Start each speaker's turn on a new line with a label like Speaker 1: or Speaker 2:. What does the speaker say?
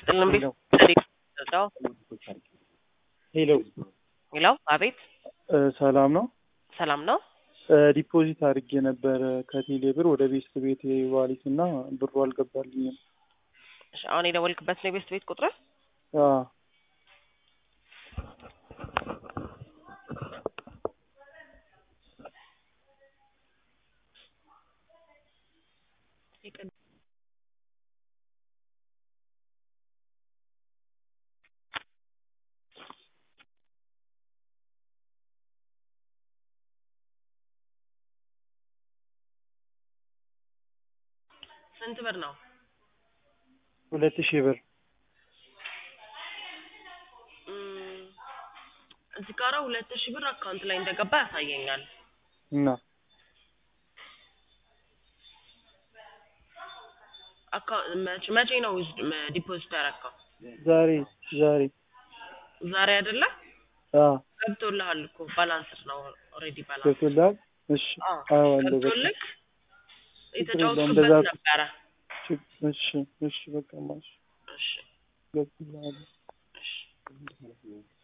Speaker 1: ይስጥልን ቤት ሄሎ
Speaker 2: ሄሎ
Speaker 1: ሄሎ አቤት
Speaker 2: እ ሰላም ነው።
Speaker 1: ሰላም ነው
Speaker 2: እ ዲፖዚት አድርጌ ነበረ ከቴሌ ብር ወደ ቤስት ቤት ዋሊት እና ብሩ አልገባልኝም።
Speaker 1: እሺ አሁን የደወልክበት ነው የቤስት ቤት ቁጥር
Speaker 2: አ
Speaker 1: ስንት ብር ነው
Speaker 2: ሁለት ሺህ ብር
Speaker 1: እም፣ እዚህ ጋራ ሁለት ሺህ ብር አካውንት ላይ እንደገባ ያሳየኛል
Speaker 2: እና
Speaker 1: አካውንት መቼ መቼ ነው ዲፖዚት ያደረገው
Speaker 2: ዛሬ ዛሬ
Speaker 1: ዛሬ አይደለ
Speaker 2: አ
Speaker 1: ገብቶልሃል እኮ ባላንስድ ነው ኦልሬዲ ባላንስ
Speaker 2: ገብቶልሃል? እሺ አዋለሁ በቃ
Speaker 1: ገብቶልክ
Speaker 2: ችግር የለውም፣
Speaker 1: የተጫወቱበት
Speaker 2: እንደዛ-
Speaker 1: ነበረ
Speaker 2: ችግ- እሺ እሺ በቃ ማሽ
Speaker 1: እሺ
Speaker 2: ገብቶልሃል?
Speaker 1: እሺ